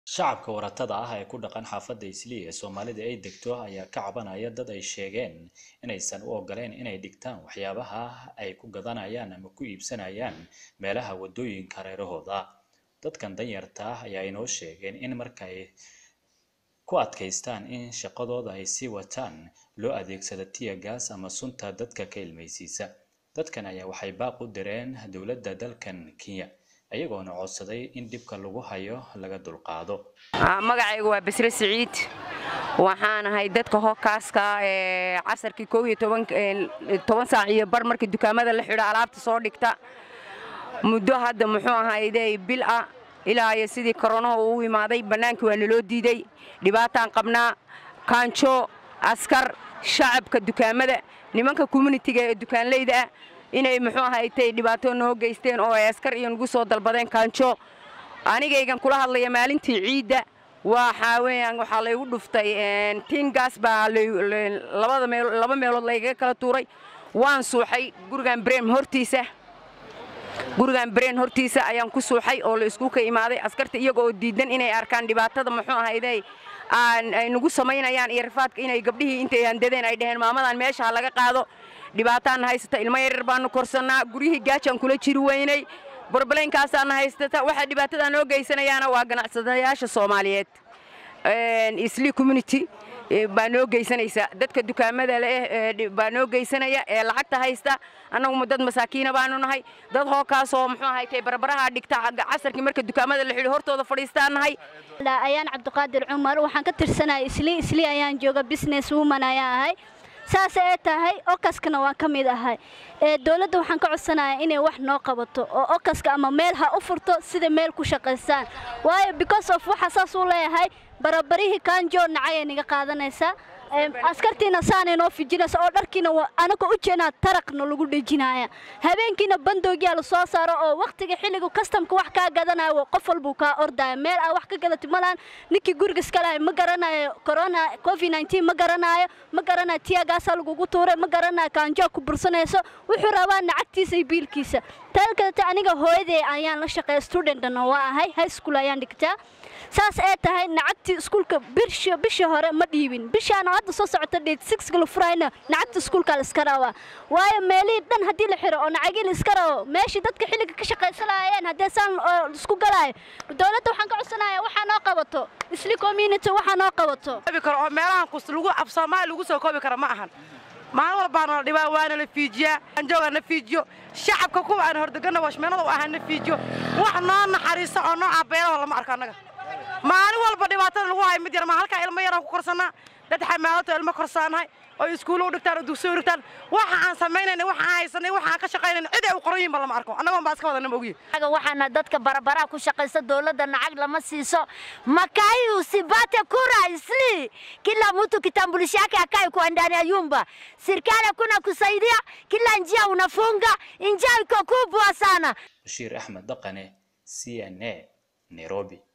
shacabka waratada ah ee ku dhaqan xaafadda islii ee soomaalida ay degto ayaa ka cabanaya dad ay sheegeen inaysan u ogoleen inay dhigtaan waxyaabaha ay ku gadanayaan ama ku iibsanayaan meelaha waddooyinka reerahooda dadkan danyarta ah ayaa inoo sheegeen in markay ku adkaystaan in shaqadooda ay sii wataan loo adeegsado tiya gaas ama sunta dadka ka ilmaysiisa dadkan ayaa waxay baaq u direen dowladda dalkan kenya ayagoona codsaday in dhibka lagu hayo laga dulqaado magacaygu waa basre siciid waxaan ahay dadka hokaaska ee casarkii koob iyo toban saac iyo bar markii dukaamada la xidho alaabta soo dhigta muddo hadda muxuu ahayday bil ah ilaa iyo sidii koronaha uu imaaday bannaankii waa naloo diiday dhibaataan qabnaa kaanjo askar shacabka dukaamada nimanka communitiga ee dukaanleyda ah inay muxuu ahaytay dhibaato noo geysteen oo ay askar iyo nagu soo dalbadeen kaanjo anigaygan kula hadlaya maalintii ciidda waxaa weeyaan waxaa laygu dhuftay tingaas baa labada meel laba meelood laygaga kala tuuray waan suuxay gurigan brem hortiisa gurigan breen hortiisa ayaan ku suuxay oo la isku ka imaaday askarta iyaga oo diidan inay arkaan dhibaatada muxuu ahayday ay nagu samaynayaan iyo rafaadka inay gabdhihii intay handadeen ay dhaheen maamadan meesha ha laga qaado dhibaataan haysata ilmo yaryar baanu korsannaa guryihii gaajaan kula jiri weynay borbaleynkaasaana haystata waxaa dhibaatada noo geysanayaana waa ganacsadayaasha soomaaliyeed isli community baa noo geysanaysa dadka dukaamada leh baa noo geysanaya ee lacagta haysta annagu dad masaakiina baanu nahay dad hookaasoo muxuu ahaytay barbaraha dhigta casarkii marka dukaamada la xidho hortooda fadhiistaan nahay ayaan cabdiqaadir cumar waxaan ka tirsanahay isli isli ayaan jooga business woman ayaan ahay saas ee tahay okaskana waan ka mid ahay ee dowladda waxaan ka codsanayaa inay wax noo qabato oo okaska ama meel ha u furto sida meel ku shaqaystaan waayo because of waxa saas u leeyahay barabarihii kaanjoo nacayay niga qaadanaysaa askartiina saanay noo fijinaysa oo dharkiina anaga u jeednaa taraqna lagu dhejinaya habeenkiina bandoogiyaa la soo saaro oo wakhtiga xilliga kastamka wax kaa gadanayo qof walbuu kaa ordaya meel aa wax ka gadati malaan ninkii guriga iska lahay ma garanayo corona covid 19 ma garanayo ma garanayo tiyagaasaa lagugu tuuray ma garanayo kaanjoo ku bursanayso wuxuu rabaa nacagtiisa iyo biilkiisa tan kalete aniga hooyaday ayaan la shaqeeya studentna waa ahay high school ayaan dhigtaa saas ee tahay nacagtii iskuulka bisha bisha hore ma dhiibin bishaana hadda soo socota dheed six gala furayna nacagta iskuulka la iska rabaa waayo meelihii dhan haddii la xiro oo nacagii la iska rabo meeshii dadka xilliga ka shaqaysanayeen haddee saan isku galaayo dowladda waxaan ka codsanayaa waxaa noo qabato isli community waxaa noo qabato karo oo meelahan kus lagu af soomaali lagu soo koobi kara ma ahan maalin walbaana la dhibaa waana la fiijiyaa anjooga na fiijiyo shacabka kuwa aan hordegana washmeenada u ahaa na fiijiyo wax noo naxariisa oo noo cabeelaho lama arko annaga maalin walba dhibaatada lagu hayo mid yar ma halkaa ilmo yaraan ku korsannaa dad xamaalatoo ilmo korsaanahay oo iskuulo u dhigtaan oo dugsiyo u dhigtaan waxa aan samaynayna waxa aan haysanay waxa aan ka shaqaynayna cid ay u qoran yihin ba lama arko annagoon baa iska wadana ma ogiye waxaana dadka barabaraha ku shaqaysta dowladda nacag lama siiso makai usipate kura isli kila mtu kitambulisho yake akae kwa ndani ya nyumba serikali hakuna kusaidia kila njia unafunga njia iko kubwa sana bashiir axmed dhaqane c n a nairobi